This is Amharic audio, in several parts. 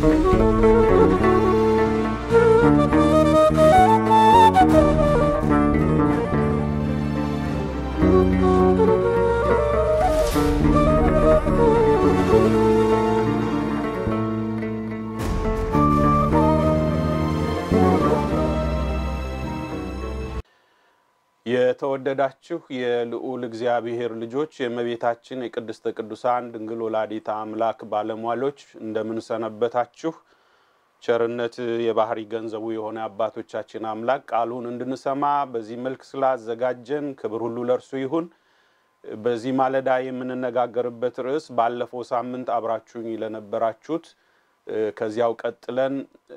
የተወደዳችሁ የልዑል እግዚአብሔር ልጆች የእመቤታችን የቅድስተ ቅዱሳን ድንግል ወላዲተ አምላክ ባለሟሎች እንደምንሰነበታችሁ ቸርነት የባህሪ ገንዘቡ የሆነ አባቶቻችን አምላክ ቃሉን እንድንሰማ በዚህ መልክ ስላዘጋጀን ክብር ሁሉ ለእርሱ ይሁን። በዚህ ማለዳ የምንነጋገርበት ርዕስ ባለፈው ሳምንት አብራችሁኝ ለነበራችሁት ከዚያው ቀጥለን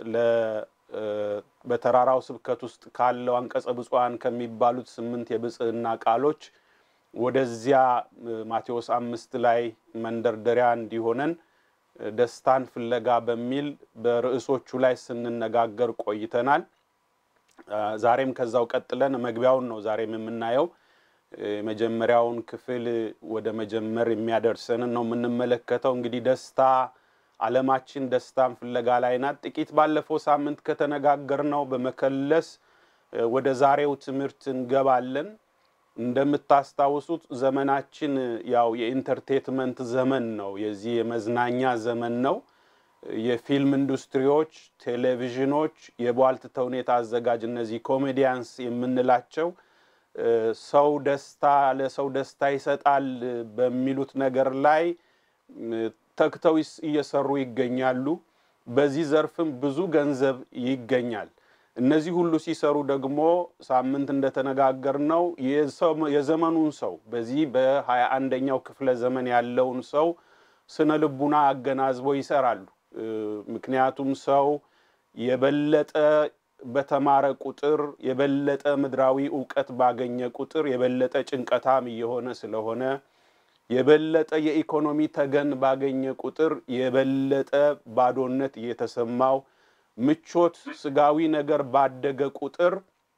በተራራው ስብከት ውስጥ ካለው አንቀጸ ብፁዓን ከሚባሉት ስምንት የብጽህና ቃሎች ወደዚያ ማቴዎስ አምስት ላይ መንደርደሪያ እንዲሆነን ደስታን ፍለጋ በሚል በርዕሶቹ ላይ ስንነጋገር ቆይተናል። ዛሬም ከዛው ቀጥለን መግቢያውን ነው ዛሬም የምናየው። የመጀመሪያውን ክፍል ወደ መጀመር የሚያደርሰንን ነው የምንመለከተው። እንግዲህ ደስታ ዓለማችን ደስታን ፍለጋ ላይ ናት። ጥቂት ባለፈው ሳምንት ከተነጋገርነው በመከለስ ወደ ዛሬው ትምህርት እንገባለን። እንደምታስታውሱት ዘመናችን ያው የኢንተርቴትመንት ዘመን ነው። የዚህ የመዝናኛ ዘመን ነው። የፊልም ኢንዱስትሪዎች፣ ቴሌቪዥኖች፣ የቧልት ተውኔት አዘጋጅ እነዚህ ኮሜዲያንስ የምንላቸው ሰው ደስታ ለሰው ደስታ ይሰጣል በሚሉት ነገር ላይ ተግተው እየሰሩ ይገኛሉ። በዚህ ዘርፍም ብዙ ገንዘብ ይገኛል። እነዚህ ሁሉ ሲሰሩ ደግሞ ሳምንት እንደተነጋገርነው የዘመኑን ሰው በዚህ በሀያ አንደኛው ክፍለ ዘመን ያለውን ሰው ስነ ልቡና አገናዝበው ይሰራሉ። ምክንያቱም ሰው የበለጠ በተማረ ቁጥር የበለጠ ምድራዊ እውቀት ባገኘ ቁጥር የበለጠ ጭንቀታም እየሆነ ስለሆነ የበለጠ የኢኮኖሚ ተገን ባገኘ ቁጥር የበለጠ ባዶነት እየተሰማው ምቾት፣ ስጋዊ ነገር ባደገ ቁጥር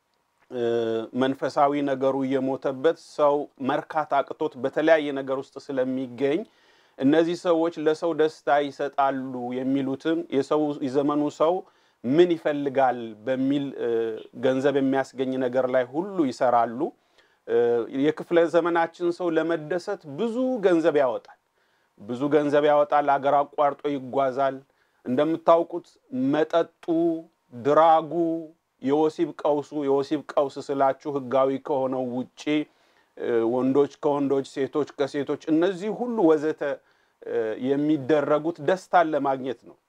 መንፈሳዊ ነገሩ እየሞተበት ሰው መርካት አቅቶት በተለያየ ነገር ውስጥ ስለሚገኝ እነዚህ ሰዎች ለሰው ደስታ ይሰጣሉ የሚሉትን የሰው የዘመኑ ሰው ምን ይፈልጋል በሚል ገንዘብ የሚያስገኝ ነገር ላይ ሁሉ ይሰራሉ። የክፍለ ዘመናችን ሰው ለመደሰት ብዙ ገንዘብ ያወጣል። ብዙ ገንዘብ ያወጣል። አገር አቋርጦ ይጓዛል። እንደምታውቁት መጠጡ፣ ድራጉ፣ የወሲብ ቀውሱ የወሲብ ቀውስ ስላችሁ ሕጋዊ ከሆነው ውጪ ወንዶች ከወንዶች ሴቶች ከሴቶች እነዚህ ሁሉ ወዘተ የሚደረጉት ደስታን ለማግኘት ነው።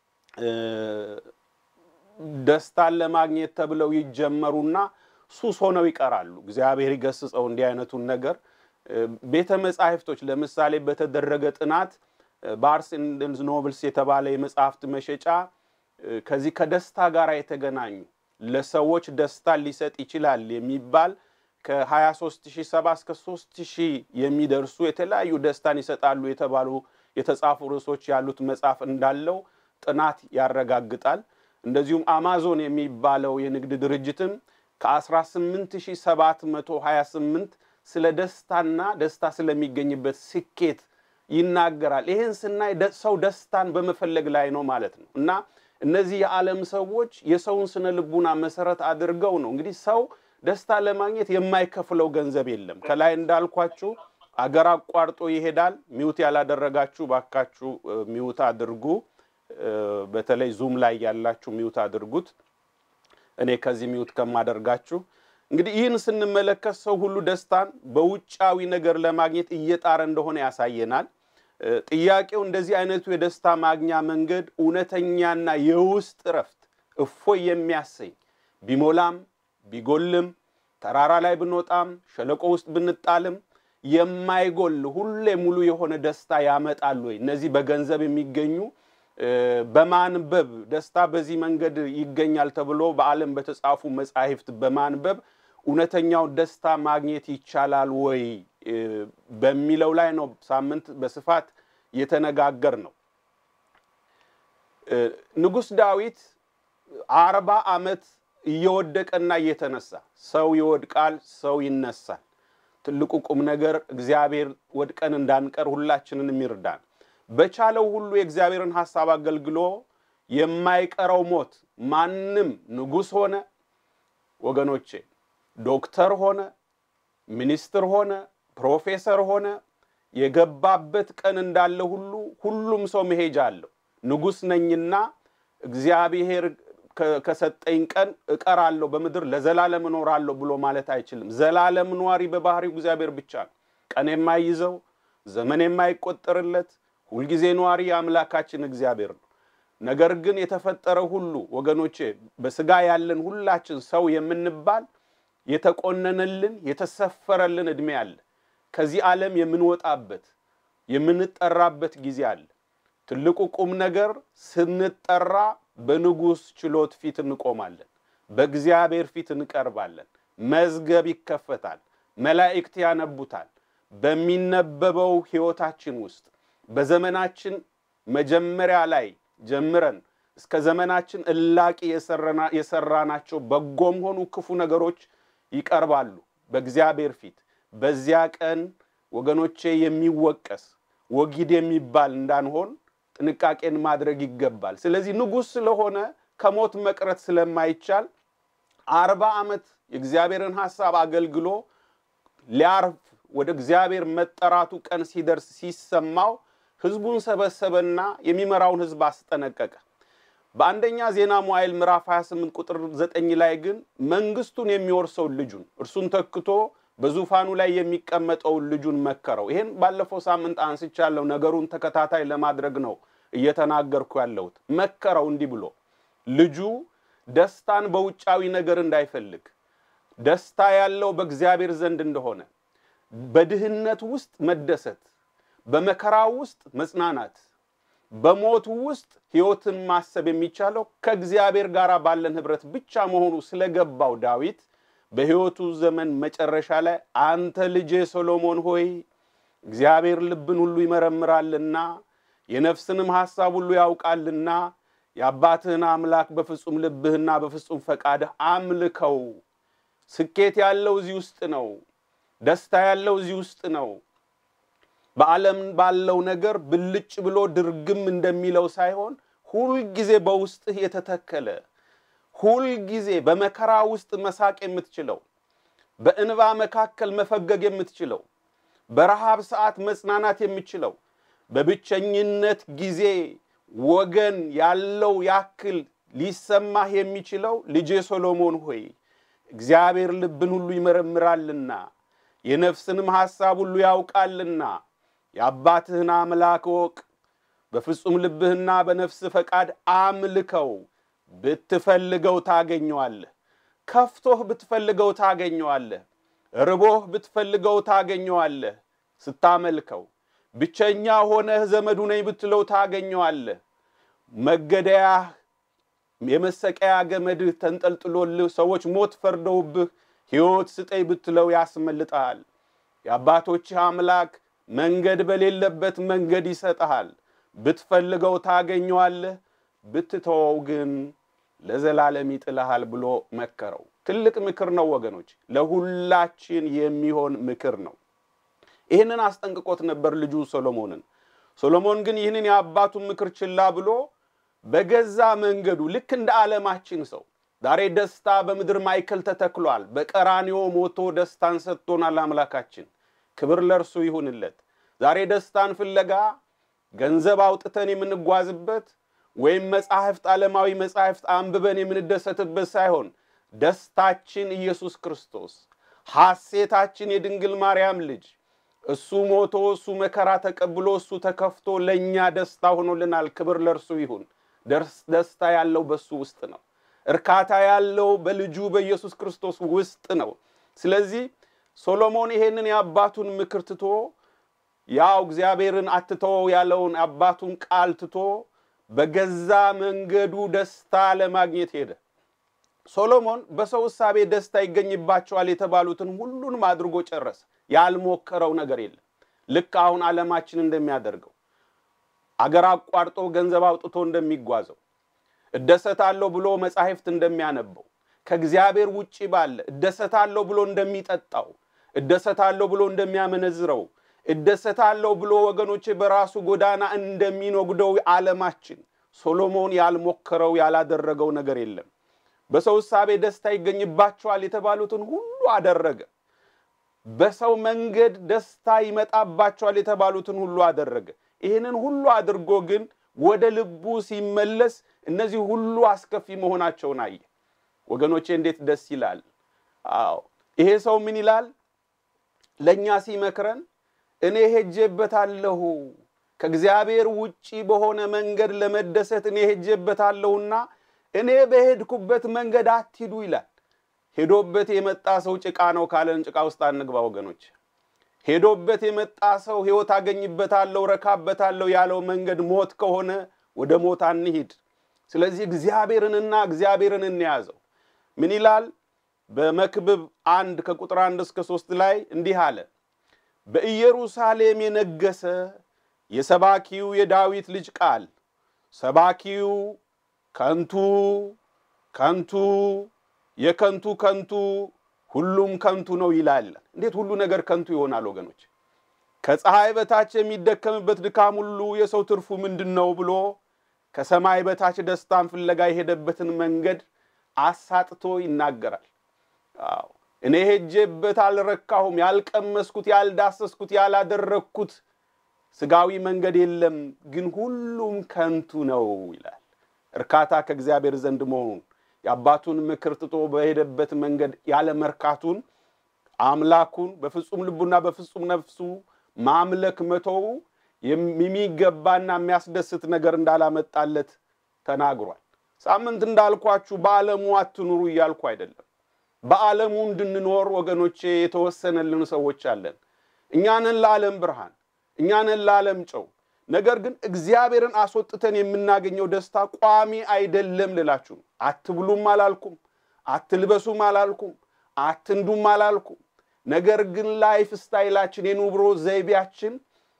ደስታን ለማግኘት ተብለው ይጀመሩና ሱስ ሆነው ይቀራሉ። እግዚአብሔር ይገስጸው እንዲህ አይነቱን ነገር። ቤተ መጻሕፍቶች ለምሳሌ በተደረገ ጥናት ባርስ ኤንድ ኖብልስ የተባለ የመጽሐፍት መሸጫ ከዚህ ከደስታ ጋር የተገናኙ ለሰዎች ደስታ ሊሰጥ ይችላል የሚባል ከ23070 እስከ 3000 የሚደርሱ የተለያዩ ደስታን ይሰጣሉ የተባሉ የተጻፉ ርዕሶች ያሉት መጽሐፍ እንዳለው ጥናት ያረጋግጣል። እንደዚሁም አማዞን የሚባለው የንግድ ድርጅትም ከ18728 ስለ ደስታና ደስታ ስለሚገኝበት ስኬት ይናገራል። ይህን ስናይ ሰው ደስታን በመፈለግ ላይ ነው ማለት ነው እና እነዚህ የዓለም ሰዎች የሰውን ስነ ልቡና መሰረት አድርገው ነው እንግዲህ ሰው ደስታ ለማግኘት የማይከፍለው ገንዘብ የለም። ከላይ እንዳልኳችሁ አገር አቋርጦ ይሄዳል። ሚውት ያላደረጋችሁ ባካችሁ ሚውት አድርጉ። በተለይ ዙም ላይ ያላችሁ ሚውት አድርጉት። እኔ ከዚህ ሚውት ከማደርጋችሁ እንግዲህ ይህን ስንመለከት ሰው ሁሉ ደስታን በውጫዊ ነገር ለማግኘት እየጣረ እንደሆነ ያሳየናል። ጥያቄው እንደዚህ አይነቱ የደስታ ማግኛ መንገድ እውነተኛና የውስጥ እረፍት እፎይ የሚያሰኝ ቢሞላም ቢጎልም ተራራ ላይ ብንወጣም ሸለቆ ውስጥ ብንጣልም የማይጎል ሁሌ ሙሉ የሆነ ደስታ ያመጣል ወይ? እነዚህ በገንዘብ የሚገኙ በማንበብ ደስታ በዚህ መንገድ ይገኛል ተብሎ በዓለም በተጻፉ መጻሕፍት በማንበብ እውነተኛው ደስታ ማግኘት ይቻላል ወይ በሚለው ላይ ነው ሳምንት በስፋት የተነጋገር ነው። ንጉሥ ዳዊት አርባ ዓመት እየወደቀና እየተነሳ ሰው ይወድቃል፣ ሰው ይነሳል። ትልቁ ቁም ነገር እግዚአብሔር ወድቀን እንዳንቀር ሁላችንን ይርዳን። በቻለው ሁሉ የእግዚአብሔርን ሐሳብ አገልግሎ የማይቀረው ሞት ማንም ንጉሥ ሆነ ወገኖቼ፣ ዶክተር ሆነ፣ ሚኒስትር ሆነ፣ ፕሮፌሰር ሆነ የገባበት ቀን እንዳለ ሁሉ ሁሉም ሰው መሄጃ አለው። ንጉሥ ነኝና እግዚአብሔር ከሰጠኝ ቀን እቀራለሁ በምድር ለዘላለም እኖራለሁ ብሎ ማለት አይችልም። ዘላለም ኗሪ በባህሪው እግዚአብሔር ብቻ ነው። ቀን የማይይዘው ዘመን የማይቆጠርለት ሁልጊዜ ኗሪ አምላካችን እግዚአብሔር ነው። ነገር ግን የተፈጠረ ሁሉ ወገኖቼ በስጋ ያለን ሁላችን ሰው የምንባል የተቆነነልን የተሰፈረልን ዕድሜ አለ። ከዚህ ዓለም የምንወጣበት የምንጠራበት ጊዜ አለ። ትልቁ ቁም ነገር ስንጠራ በንጉሥ ችሎት ፊት እንቆማለን። በእግዚአብሔር ፊት እንቀርባለን። መዝገብ ይከፈታል። መላእክት ያነቡታል። በሚነበበው ሕይወታችን ውስጥ በዘመናችን መጀመሪያ ላይ ጀምረን እስከ ዘመናችን እላቂ የሰራናቸው በጎም ሆኑ ክፉ ነገሮች ይቀርባሉ በእግዚአብሔር ፊት። በዚያ ቀን ወገኖቼ የሚወቀስ ወጊድ የሚባል እንዳንሆን ጥንቃቄን ማድረግ ይገባል። ስለዚህ ንጉሥ ስለሆነ ከሞት መቅረት ስለማይቻል አርባ ዓመት የእግዚአብሔርን ሐሳብ አገልግሎ ሊያርፍ ወደ እግዚአብሔር መጠራቱ ቀን ሲደርስ ሲሰማው ሕዝቡን ሰበሰበና የሚመራውን ሕዝብ አስጠነቀቀ። በአንደኛ ዜና መዋዕል ምዕራፍ 28 ቁጥር 9 ላይ ግን መንግስቱን የሚወርሰውን ልጁን እርሱን ተክቶ በዙፋኑ ላይ የሚቀመጠውን ልጁን መከረው። ይሄን ባለፈው ሳምንት አንስቻለሁ። ነገሩን ተከታታይ ለማድረግ ነው እየተናገርኩ ያለሁት። መከረው እንዲህ ብሎ ልጁ ደስታን በውጫዊ ነገር እንዳይፈልግ፣ ደስታ ያለው በእግዚአብሔር ዘንድ እንደሆነ፣ በድህነት ውስጥ መደሰት፣ በመከራ ውስጥ መጽናናት፣ በሞቱ ውስጥ ሕይወትን ማሰብ የሚቻለው ከእግዚአብሔር ጋር ባለን ኅብረት ብቻ መሆኑ ስለገባው ዳዊት በሕይወቱ ዘመን መጨረሻ ላይ አንተ ልጄ ሰሎሞን ሆይ እግዚአብሔር ልብን ሁሉ ይመረምራልና የነፍስንም ሐሳብ ሁሉ ያውቃልና የአባትህን አምላክ በፍጹም ልብህና በፍጹም ፈቃድህ አምልከው። ስኬት ያለው እዚህ ውስጥ ነው። ደስታ ያለው እዚህ ውስጥ ነው። በዓለም ባለው ነገር ብልጭ ብሎ ድርግም እንደሚለው ሳይሆን ሁልጊዜ በውስጥህ የተተከለ ሁልጊዜ በመከራ ውስጥ መሳቅ የምትችለው በእንባ መካከል መፈገግ የምትችለው በረሃብ ሰዓት መጽናናት የምትችለው በብቸኝነት ጊዜ ወገን ያለው ያክል ሊሰማህ የሚችለው ልጄ ሶሎሞን ሆይ እግዚአብሔር ልብን ሁሉ ይመረምራልና የነፍስንም ሐሳብ ሁሉ ያውቃልና የአባትህን አምላክ እወቅ፣ በፍጹም ልብህና በነፍስ ፈቃድ አምልከው ብትፈልገው ታገኘዋለህ። ከፍቶህ ብትፈልገው ታገኘዋለህ። ርቦህ ብትፈልገው ታገኘዋለህ። ስታመልከው ብቸኛ ሆነህ ዘመዱ ነኝ ብትለው ታገኘዋለህ። መገደያህ የመሰቀያ ገመድህ ተንጠልጥሎልህ ሰዎች ሞት ፈርደውብህ ሕይወት ስጠኝ ብትለው ያስመልጠሃል። የአባቶችህ አምላክ መንገድ በሌለበት መንገድ ይሰጠሃል። ብትፈልገው ታገኘዋለህ፣ ብትተወው ግን ለዘላለም ይጥልሃል ብሎ መከረው። ትልቅ ምክር ነው ወገኖች፣ ለሁላችን የሚሆን ምክር ነው። ይህንን አስጠንቅቆት ነበር ልጁ ሶሎሞንን። ሶሎሞን ግን ይህንን የአባቱን ምክር ችላ ብሎ በገዛ መንገዱ ልክ እንደ ዓለማችን ሰው ዛሬ ደስታ በምድር ማዕከል ተተክሏል። በቀራንዮ ሞቶ ደስታን ሰጥቶናል አምላካችን። ክብር ለእርሱ ይሁንለት። ዛሬ ደስታን ፍለጋ ገንዘብ አውጥተን የምንጓዝበት ወይም መጻሕፍት ዓለማዊ መጻሕፍት አንብበን የምንደሰትበት ሳይሆን ደስታችን ኢየሱስ ክርስቶስ፣ ሐሴታችን የድንግል ማርያም ልጅ እሱ ሞቶ እሱ መከራ ተቀብሎ እሱ ተከፍቶ ለእኛ ደስታ ሆኖልናል። ክብር ለእርሱ ይሁን። ደስታ ያለው በሱ ውስጥ ነው። እርካታ ያለው በልጁ በኢየሱስ ክርስቶስ ውስጥ ነው። ስለዚህ ሶሎሞን ይሄንን የአባቱን ምክር ትቶ ያው እግዚአብሔርን አትተወው ያለውን አባቱን ቃል ትቶ በገዛ መንገዱ ደስታ ለማግኘት ሄደ። ሶሎሞን በሰው እሳቤ ደስታ ይገኝባቸዋል የተባሉትን ሁሉንም አድርጎ ጨረሰ። ያልሞከረው ነገር የለም። ልክ አሁን ዓለማችን እንደሚያደርገው አገር አቋርጦ ገንዘብ አውጥቶ እንደሚጓዘው እደሰታለሁ ብሎ መጻሕፍት እንደሚያነበው ከእግዚአብሔር ውጪ ባለ እደሰታለሁ ብሎ እንደሚጠጣው እደሰታለሁ ብሎ እንደሚያመነዝረው እደሰታለሁ ብሎ ወገኖቼ በራሱ ጎዳና እንደሚኖግደው ዓለማችን ሶሎሞን ያልሞከረው ያላደረገው ነገር የለም። በሰው እሳቤ ደስታ ይገኝባቸዋል የተባሉትን ሁሉ አደረገ። በሰው መንገድ ደስታ ይመጣባቸዋል የተባሉትን ሁሉ አደረገ። ይህንን ሁሉ አድርጎ ግን ወደ ልቡ ሲመለስ እነዚህ ሁሉ አስከፊ መሆናቸውን አየ። ወገኖቼ እንዴት ደስ ይላል! አዎ ይሄ ሰው ምን ይላል? ለእኛ ሲመክረን እኔ ሄጄበታለሁ ከእግዚአብሔር ውጪ በሆነ መንገድ ለመደሰት እኔ ሄጄበታለሁና እኔ በሄድኩበት መንገድ አትሂዱ ይላል። ሄዶበት የመጣ ሰው ጭቃ ነው ካለን ጭቃ ውስጥ አንግባ ወገኖች። ሄዶበት የመጣ ሰው ሕይወት አገኝበታለሁ፣ ረካበታለሁ ያለው መንገድ ሞት ከሆነ ወደ ሞት አንሂድ። ስለዚህ እግዚአብሔርንና እግዚአብሔርን እንያዘው። ምን ይላል? በመክብብ አንድ ከቁጥር አንድ እስከ ሶስት ላይ እንዲህ አለ። በኢየሩሳሌም የነገሰ የሰባኪው የዳዊት ልጅ ቃል ሰባኪው ከንቱ ከንቱ የከንቱ ከንቱ ሁሉም ከንቱ ነው ይላል። እንዴት ሁሉ ነገር ከንቱ ይሆናል ወገኖች? ከፀሐይ በታች የሚደከምበት ድካም ሁሉ የሰው ትርፉ ምንድን ነው ብሎ ከሰማይ በታች ደስታን ፍለጋ የሄደበትን መንገድ አሳጥቶ ይናገራል። አዎ እኔ ሄጄበት አልረካሁም፣ ያልቀመስኩት፣ ያልዳሰስኩት፣ ያላደረግኩት ስጋዊ መንገድ የለም፣ ግን ሁሉም ከንቱ ነው ይላል። እርካታ ከእግዚአብሔር ዘንድ መሆኑን የአባቱን ምክር ትቶ በሄደበት መንገድ ያለ መርካቱን አምላኩን በፍጹም ልቡና በፍጹም ነፍሱ ማምለክ መተው የሚገባና የሚያስደስት ነገር እንዳላመጣለት ተናግሯል። ሳምንት እንዳልኳችሁ በዓለሙ አትኑሩ እያልኩ አይደለም። በዓለሙ እንድንኖር ወገኖቼ የተወሰነልን ሰዎች አለን። እኛንን ለዓለም ብርሃን፣ እኛንን ለዓለም ጨው። ነገር ግን እግዚአብሔርን አስወጥተን የምናገኘው ደስታ ቋሚ አይደለም ልላችሁ ነው። አትብሉም አላልኩም፣ አትልበሱም አላልኩም፣ አትንዱም አላልኩም። ነገር ግን ላይፍ ስታይላችን የኑሮ ዘይቤያችን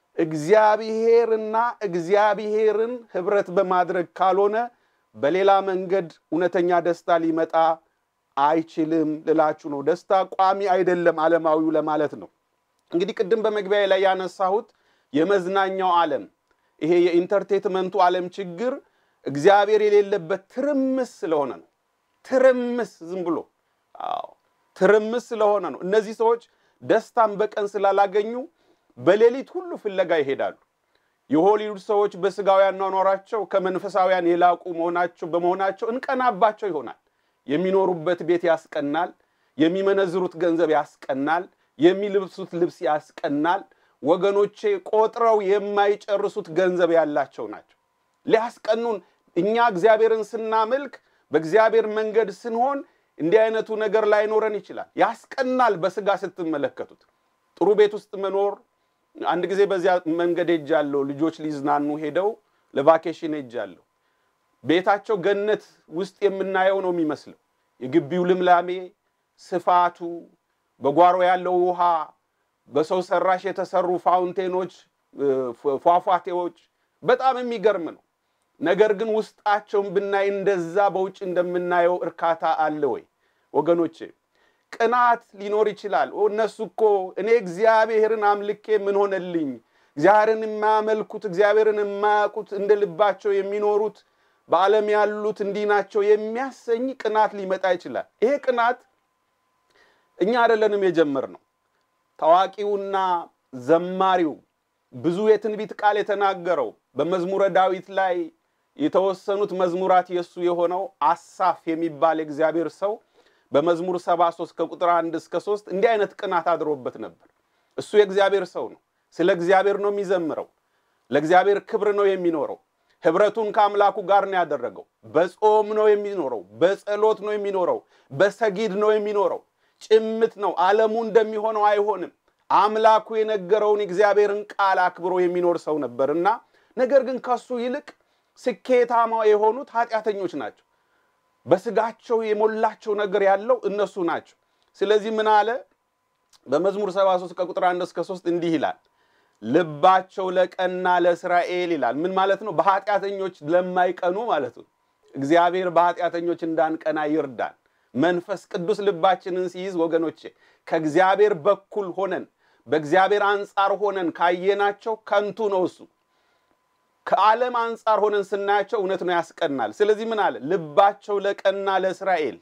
እግዚአብሔርና እግዚአብሔርን ህብረት በማድረግ ካልሆነ በሌላ መንገድ እውነተኛ ደስታ ሊመጣ አይችልም ልላችሁ ነው። ደስታ ቋሚ አይደለም ዓለማዊው ለማለት ነው። እንግዲህ ቅድም በመግቢያ ላይ ያነሳሁት የመዝናኛው ዓለም ይሄ የኢንተርቴትመንቱ ዓለም ችግር እግዚአብሔር የሌለበት ትርምስ ስለሆነ ነው። ትርምስ ዝም ብሎ አዎ፣ ትርምስ ስለሆነ ነው። እነዚህ ሰዎች ደስታን በቀን ስላላገኙ በሌሊት ሁሉ ፍለጋ ይሄዳሉ። የሆሊውድ ሰዎች በስጋዊ አኗኗራቸው ከመንፈሳውያን የላቁ መሆናቸው በመሆናቸው እንቀናባቸው ይሆናል። የሚኖሩበት ቤት ያስቀናል። የሚመነዝሩት ገንዘብ ያስቀናል። የሚልብሱት ልብስ ያስቀናል። ወገኖቼ ቆጥረው የማይጨርሱት ገንዘብ ያላቸው ናቸው። ሊያስቀኑን እኛ እግዚአብሔርን ስናመልክ በእግዚአብሔር መንገድ ስንሆን እንዲህ አይነቱ ነገር ላይኖረን ይችላል። ያስቀናል። በስጋ ስትመለከቱት ጥሩ ቤት ውስጥ መኖር አንድ ጊዜ በዚያ መንገድ ሄጃለሁ። ልጆች ሊዝናኑ ሄደው ለቫኬሽን ሄጃለሁ። ቤታቸው ገነት ውስጥ የምናየው ነው የሚመስለው። የግቢው ልምላሜ፣ ስፋቱ፣ በጓሮ ያለው ውሃ፣ በሰው ሰራሽ የተሰሩ ፋውንቴኖች፣ ፏፏቴዎች በጣም የሚገርም ነው። ነገር ግን ውስጣቸውን ብናይ እንደዛ በውጭ እንደምናየው እርካታ አለ ወይ ወገኖቼ? ቅናት ሊኖር ይችላል። እነሱ እኮ እኔ እግዚአብሔርን አምልኬ ምን ሆነልኝ? እግዚአብሔርን የማያመልኩት እግዚአብሔርን የማያውቁት እንደ ልባቸው የሚኖሩት በዓለም ያሉት እንዲህ ናቸው የሚያሰኝ ቅናት ሊመጣ ይችላል። ይሄ ቅናት እኛ አይደለንም የጀመርነው። ታዋቂውና ዘማሪው ብዙ የትንቢት ቃል የተናገረው በመዝሙረ ዳዊት ላይ የተወሰኑት መዝሙራት የእሱ የሆነው አሳፍ የሚባል የእግዚአብሔር ሰው በመዝሙር 73 ከቁጥር 1 እስከ 3 እንዲህ አይነት ቅናት አድሮበት ነበር። እሱ የእግዚአብሔር ሰው ነው። ስለ እግዚአብሔር ነው የሚዘምረው። ለእግዚአብሔር ክብር ነው የሚኖረው። ህብረቱን ከአምላኩ ጋር ነው ያደረገው። በጾም ነው የሚኖረው። በጸሎት ነው የሚኖረው። በሰጊድ ነው የሚኖረው። ጭምት ነው። ዓለሙ እንደሚሆነው አይሆንም። አምላኩ የነገረውን እግዚአብሔርን ቃል አክብሮ የሚኖር ሰው ነበር እና ነገር ግን ከሱ ይልቅ ስኬታማ የሆኑት ኃጢአተኞች ናቸው። በስጋቸው የሞላቸው ነገር ያለው እነሱ ናቸው። ስለዚህ ምን አለ በመዝሙር 73 ከቁጥር 1 እስከ 3 እንዲህ ይላል ልባቸው ለቀና ለእስራኤል ይላል። ምን ማለት ነው? በኃጢአተኞች ለማይቀኑ ማለት ነው። እግዚአብሔር በኃጢአተኞች እንዳንቀና ይርዳን። መንፈስ ቅዱስ ልባችንን ሲይዝ ወገኖቼ ከእግዚአብሔር በኩል ሆነን በእግዚአብሔር አንጻር ሆነን ካየናቸው ከንቱ ነው እሱ ከዓለም አንጻር ሆነን ስናያቸው እውነት ነው ያስቀናል። ስለዚህ ምን አለ? ልባቸው ለቀና ለእስራኤል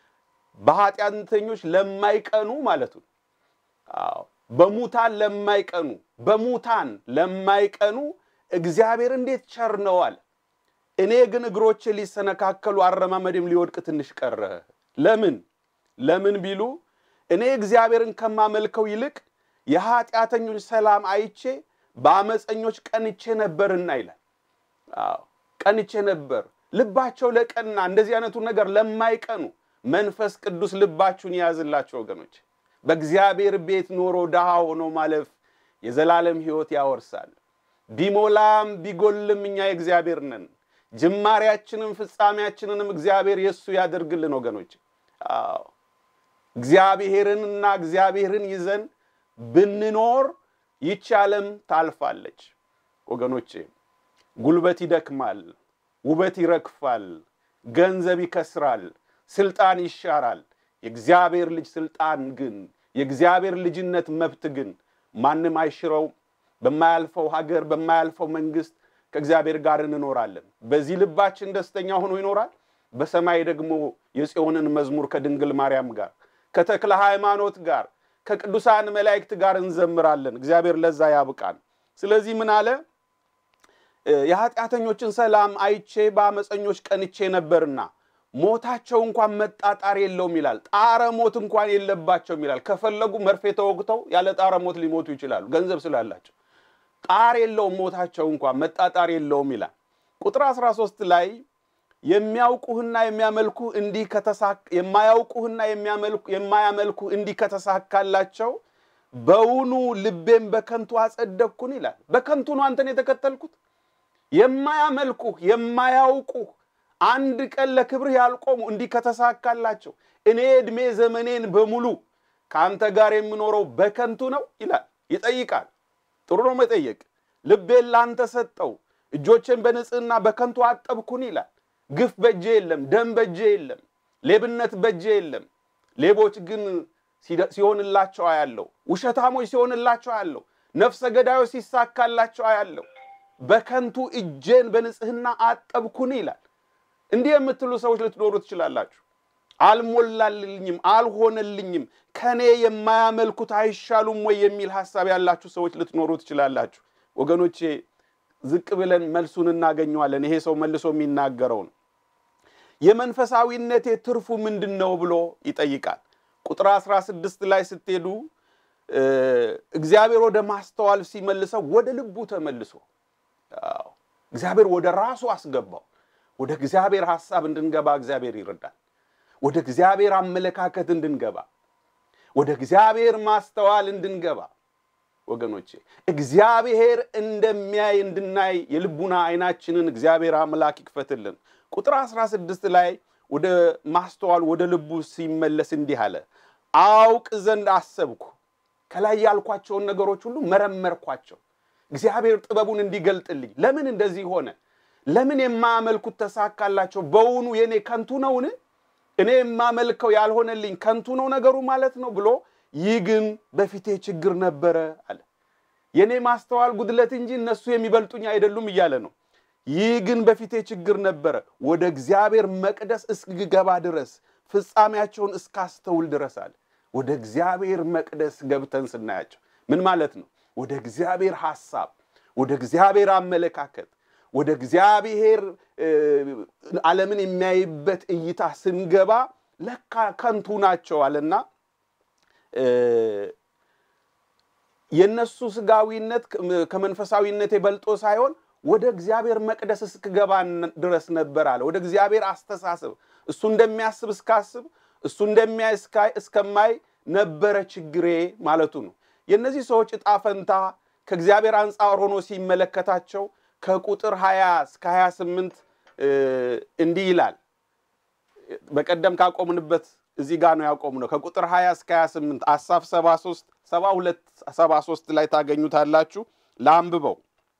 በኃጢአተኞች ለማይቀኑ ማለቱ አዎ፣ በሙታን ለማይቀኑ በሙታን ለማይቀኑ እግዚአብሔር እንዴት ቸር ነው አለ። እኔ ግን እግሮቼ ሊሰነካከሉ አረማመድም ሊወድቅ ትንሽ ቀረ። ለምን ለምን ቢሉ እኔ እግዚአብሔርን ከማመልከው ይልቅ የኃጢአተኞች ሰላም አይቼ በአመፀኞች ቀንቼ ነበርና ይላል። አዎ ቀንቼ ነበር። ልባቸው ለቀና እንደዚህ አይነቱ ነገር ለማይቀኑ መንፈስ ቅዱስ ልባችሁን የያዝላቸው ወገኖች። በእግዚአብሔር ቤት ኖሮ ድሃ ሆኖ ማለፍ የዘላለም ሕይወት ያወርሳል። ቢሞላም ቢጎልም እኛ የእግዚአብሔር ነን። ጅማሬያችንም ፍጻሜያችንንም እግዚአብሔር የእሱ ያደርግልን ወገኖች። አዎ እግዚአብሔርንና እግዚአብሔርን ይዘን ብንኖር ይቺ ዓለም ታልፋለች ወገኖቼ። ጉልበት ይደክማል፣ ውበት ይረግፋል፣ ገንዘብ ይከስራል፣ ስልጣን ይሻራል። የእግዚአብሔር ልጅ ስልጣን ግን የእግዚአብሔር ልጅነት መብት ግን ማንም አይሽረው። በማያልፈው ሀገር በማያልፈው መንግስት ከእግዚአብሔር ጋር እንኖራለን። በዚህ ልባችን ደስተኛ ሆኖ ይኖራል። በሰማይ ደግሞ የጽዮንን መዝሙር ከድንግል ማርያም ጋር ከተክለ ሃይማኖት ጋር ከቅዱሳን መላእክት ጋር እንዘምራለን። እግዚአብሔር ለዛ ያብቃን። ስለዚህ ምን አለ? የኃጢአተኞችን ሰላም አይቼ በአመፀኞች ቀንቼ ነበርና ሞታቸው እንኳን መጣጣር የለውም ይላል። ጣረ ሞት እንኳን የለባቸውም ይላል። ከፈለጉ መርፌ ተወግተው ያለ ጣረ ሞት ሊሞቱ ይችላሉ፣ ገንዘብ ስላላቸው። ጣር የለውም ሞታቸው እንኳን መጣጣር የለውም ይላል። ቁጥር 13 ላይ የሚያውቁህና የሚያመልኩህ እንዲህ የማያውቁህና የማያመልኩህ እንዲህ ከተሳካላቸው በውኑ ልቤም በከንቱ አጸደቅኩን ይላል። በከንቱ ነው አንተን የተከተልኩት። የማያመልኩህ የማያውቁህ አንድ ቀን ለክብርህ ያልቆሙ እንዲህ ከተሳካላቸው እኔ ዕድሜ ዘመኔን በሙሉ ከአንተ ጋር የምኖረው በከንቱ ነው ይላል። ይጠይቃል። ጥሩ ነው መጠየቅ። ልቤን ላንተ ሰጠው፣ እጆቼን በንጽህና በከንቱ አጠብኩን ይላል። ግፍ በጄ የለም፣ ደም በጄ የለም፣ ሌብነት በጄ የለም። ሌቦች ግን ሲሆንላቸው አያለው፣ ውሸታሞች ሲሆንላቸው አያለው፣ ነፍሰ ገዳዮች ሲሳካላቸው አያለው። በከንቱ እጄን በንጽህና አጠብኩን ይላል። እንዲህ የምትሉ ሰዎች ልትኖሩ ትችላላችሁ። አልሞላልኝም፣ አልሆነልኝም፣ ከኔ የማያመልኩት አይሻሉም ወይ የሚል ሀሳብ ያላችሁ ሰዎች ልትኖሩ ትችላላችሁ። ወገኖቼ ዝቅ ብለን መልሱን እናገኘዋለን። ይሄ ሰው መልሶ የሚናገረው ነው። የመንፈሳዊነቴ ትርፉ ምንድን ነው ብሎ ይጠይቃል። ቁጥር 16 ላይ ስትሄዱ እግዚአብሔር ወደ ማስተዋል ሲመልሰው ወደ ልቡ ተመልሶ እግዚአብሔር ወደ ራሱ አስገባው። ወደ እግዚአብሔር ሐሳብ እንድንገባ እግዚአብሔር ይረዳል። ወደ እግዚአብሔር አመለካከት እንድንገባ፣ ወደ እግዚአብሔር ማስተዋል እንድንገባ ወገኖቼ እግዚአብሔር እንደሚያይ እንድናይ የልቡና አይናችንን እግዚአብሔር አምላክ ይክፈትልን። ቁጥር 16 ላይ ወደ ማስተዋል ወደ ልቡ ሲመለስ እንዲህ አለ፣ አውቅ ዘንድ አሰብኩ። ከላይ ያልኳቸውን ነገሮች ሁሉ መረመርኳቸው። እግዚአብሔር ጥበቡን እንዲገልጥልኝ ለምን እንደዚህ ሆነ? ለምን የማያመልኩት ተሳካላቸው? በውኑ የኔ ከንቱ ነውን? እኔ የማመልከው ያልሆነልኝ ከንቱ ነው ነገሩ ማለት ነው ብሎ ይህ ግን በፊቴ ችግር ነበረ አለ። የእኔ ማስተዋል ጉድለት እንጂ እነሱ የሚበልጡኝ አይደሉም እያለ ነው። ይህ ግን በፊቴ ችግር ነበረ፣ ወደ እግዚአብሔር መቅደስ እስክገባ ድረስ ፍጻሜያቸውን እስካስተውል ድረስ አለ። ወደ እግዚአብሔር መቅደስ ገብተን ስናያቸው ምን ማለት ነው? ወደ እግዚአብሔር ሐሳብ፣ ወደ እግዚአብሔር አመለካከት፣ ወደ እግዚአብሔር ዓለምን የሚያይበት እይታ ስንገባ ለካ ከንቱ ናቸው አለና የነሱ ስጋዊነት ከመንፈሳዊነት የበልጦ ሳይሆን ወደ እግዚአብሔር መቅደስ እስክገባ ድረስ ነበር አለ። ወደ እግዚአብሔር አስተሳሰብ እሱ እንደሚያስብ እስካስብ እሱ እንደሚያይ እስከማይ ነበረ ችግሬ ማለቱ ነው። የእነዚህ ሰዎች ዕጣ ፈንታ ከእግዚአብሔር አንጻር ሆኖ ሲመለከታቸው ከቁጥር 20 እስከ 28 እንዲህ ይላል። በቀደም ካቆምንበት እዚህ ጋር ነው ያቆምነው። ከቁጥር 20 እስከ 28 አሳፍ 73 72 73 ላይ ታገኙታላችሁ። ለአንብበው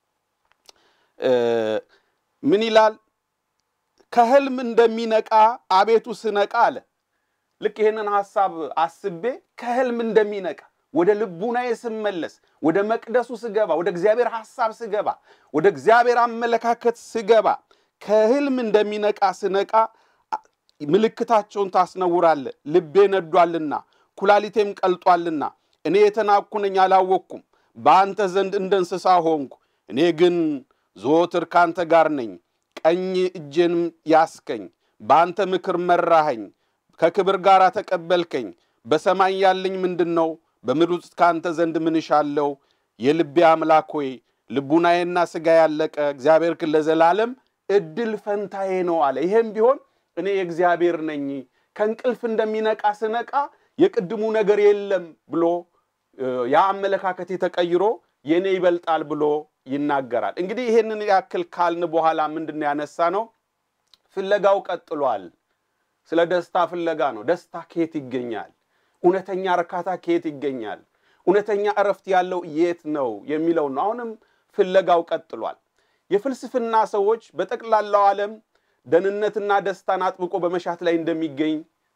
ምን ይላል? ከህልም እንደሚነቃ አቤቱ ስነቃ አለ። ልክ ይህንን ሐሳብ አስቤ ከህልም እንደሚነቃ ወደ ልቡናዬ ስመለስ፣ ወደ መቅደሱ ስገባ፣ ወደ እግዚአብሔር ሐሳብ ስገባ፣ ወደ እግዚአብሔር አመለካከት ስገባ ከህልም እንደሚነቃ ስነቃ ምልክታቸውን ታስነውራለህ። ልቤ ነዷልና ኩላሊቴም ቀልጧልና እኔ የተናቅኩ ነኝ አላወቅኩም። በአንተ ዘንድ እንደ እንስሳ ሆንኩ። እኔ ግን ዘወትር ካንተ ጋር ነኝ። ቀኝ እጄንም ያስከኝ፣ በአንተ ምክር መራኸኝ፣ ከክብር ጋር ተቀበልከኝ። በሰማይ ያለኝ ምንድን ነው? በምድር ውስጥ ከአንተ ዘንድ ምን እሻለሁ? የልቤ አምላክ ሆይ ልቡናዬና ሥጋ ያለቀ እግዚአብሔር ግን ለዘላለም እድል ፈንታዬ ነው አለ። ይሄም ቢሆን እኔ የእግዚአብሔር ነኝ፣ ከእንቅልፍ እንደሚነቃ ስነቃ የቅድሙ ነገር የለም ብሎ ያ አመለካከቴ ተቀይሮ የእኔ ይበልጣል ብሎ ይናገራል። እንግዲህ ይሄንን ያክል ካልን በኋላ ምንድን ነው ያነሳ ነው? ፍለጋው ቀጥሏል። ስለ ደስታ ፍለጋ ነው። ደስታ ከየት ይገኛል? እውነተኛ እርካታ ከየት ይገኛል? እውነተኛ እረፍት ያለው የት ነው የሚለው ነው። አሁንም ፍለጋው ቀጥሏል። የፍልስፍና ሰዎች በጠቅላላው ዓለም ደህንነትና ደስታን አጥብቆ በመሻት ላይ እንደሚገኝ